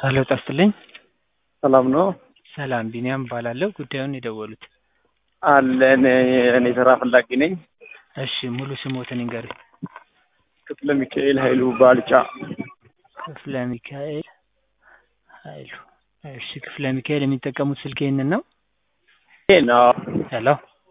ሄሎ ጤና ይስጥልኝ። ሰላም ነው ሰላም ቢኒያም እባላለሁ። ጉዳዩን የደወሉት አለን። እኔ ስራ ፈላጊ ነኝ። እሺ ሙሉ ስሞትን ይንገሩኝ። ክፍለ ሚካኤል ኃይሉ ባልጫ። ክፍለ ሚካኤል ኃይሉ። እሺ ክፍለ ሚካኤል የሚጠቀሙት ስልክ ይህንን ነው? ይሄ ነው። ሄሎ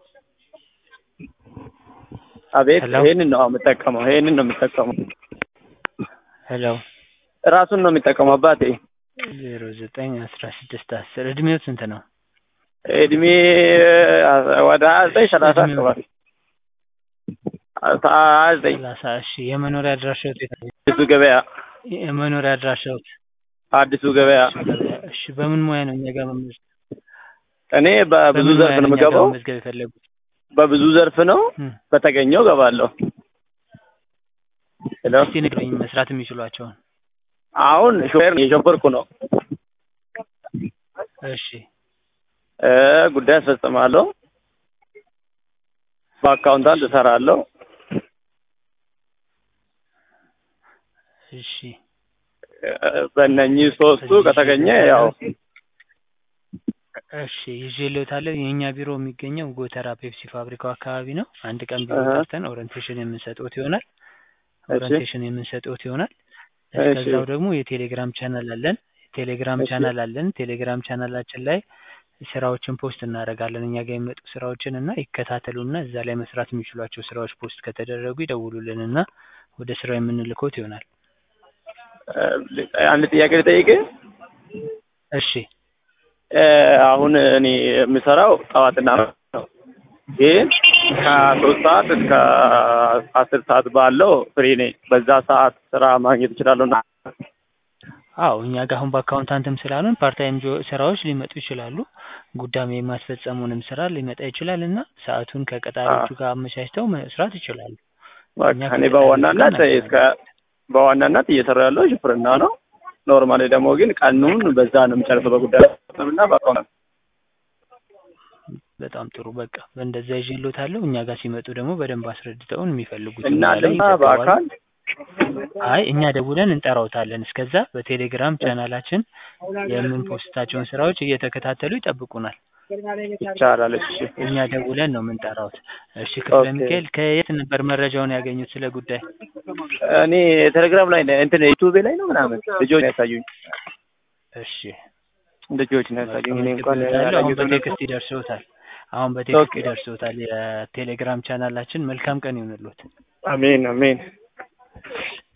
አቤት። ሄሎ። ይሄንን ነው የምጠቀመው። ይሄንን ነው የምጠቀመው። ሄሎ ራሱን ነው የሚጠቀመው አባቴ። ዜሮ ዘጠኝ አስራ ስድስት አስር እድሜው ስንት ነው? እድሜ ወደ ሀያ ዘጠኝ ሰላሳ እድሜው? አካባቢ ሀያ ዘጠኝ ሰላሳ እሺ የመኖሪያ አድራሻዎት የት ነው? አዲሱ ገበያ የመኖሪያ አድራሻዎት አዲሱ ገበያ። እሺ በምን ሙያ ነው እኛ ጋር መመዝገብ እኔ በብዙ በምን ዘርፍ ሙያ ነው እኛ ጋር የምገባው። መመዝገብ የፈለጉት? በብዙ ዘርፍ ነው። እም፣ በተገኘው ገባለሁ። ሄሎ እስቲ ንገሩኝ መስራት የሚችሏቸውን። አሁን ሾፌር እየሾፈርኩ ነው። እሺ እ ጉዳይ አስፈጽማለሁ። በአካውንታንት እሰራለሁ። እሺ እ በእነኚህ ሶስቱ ከተገኘ ያው እሺ ይዤልዎታለሁ። የእኛ ቢሮ የሚገኘው ጎተራ ፔፕሲ ፋብሪካው አካባቢ ነው። አንድ ቀን ቢሮ እህ። ጠርተን ኦሪንቴሽን የምንሰጥዎት ይሆናል። እሺ ኦሪንቴሽን የምንሰጥዎት ይሆናል። እሺ እስከዛው ደግሞ የቴሌግራም ቻናል አለን። የቴሌግራም እሺ ቻናል አለን። ቴሌግራም ቻናላችን ላይ ስራዎችን ፖስት እናደርጋለን። እኛ ጋር የሚመጡ ስራዎችን እና ይከታተሉና እዛ ላይ መስራት የሚችሏቸው ስራዎች ፖስት ከተደረጉ ይደውሉልን እና ወደ ስራው የምንልኮት ይሆናል። እ አንድ ጥያቄ ልጠይቅህ። እሺ እ አሁን እኔ የምሰራው ጠዋትና ማታ ነው፣ ግን ከሶስት ሰዓት እስከ አስር ሰዓት ባለው ፍሪ ነኝ። በዛ ሰዓት ስራ ማግኘት እችላለሁ እና አዎ እኛ ጋር አሁን በአካውንታንትም ስላሉን ፓርታይም ስራዎች ሊመጡ ይችላሉ። ጉዳይ የማስፈጸሙንም ስራ ሊመጣ ይችላል እና ሰዓቱን አ ከቀጣሪዎቹ ጋር አመቻችተው መስራት ይችላሉ። በቃ እኛ እኔ ከቀጣሪዎቹ ጋር በዋናነት እስከ እናገናኛለን። በዋናነት እየሰራሁ ያለው ሽፍርና ነው። ኖርማሊ ደግሞ ግን ቀኑን በዛ ነው የምጨርሰው በጉዳይ እና በአካውንት በጣም ጥሩ በቃ በእንደዛ ይዤልዎታለሁ። እኛ ጋር ሲመጡ ደግሞ በደንብ አስረድተውን የሚፈልጉትን እና ሙያ ላይ ድማ ይዘግባሉ። በአካል አይ እኛ ደውለን እንጠራዎታለን። እስከዛ በቴሌግራም ቻናላችን የምንፖስታቸውን ስራዎች እየተከታተሉ ይጠብቁናል። ይቻላል። እሺ እኛ ደውለን ነው የምንጠራዎት። እሺ ክፍለ ኦኬ። ሚካኤል ከየት ነበር መረጃውን ያገኙት ስለ ጉዳይ? እኔ ቴሌግራም ላይ ነው እንትን ዩቲዩብ ላይ ነው ምናምን ልጆች ነው ያሳዩኝ። እሺ ልጆች ነው በቃ ያሳዩኝ። እኔ እንኳን መዝግቤዎታለሁ። አሁን ያላየሁት በቴክስት ይደርሰዎታል። አሁን በቴክስት ኦኬ። ይደርሰዎታል የቴሌግራም ቻናላችን። መልካም ቀን ይሁንልዎት። አሜን አሜን።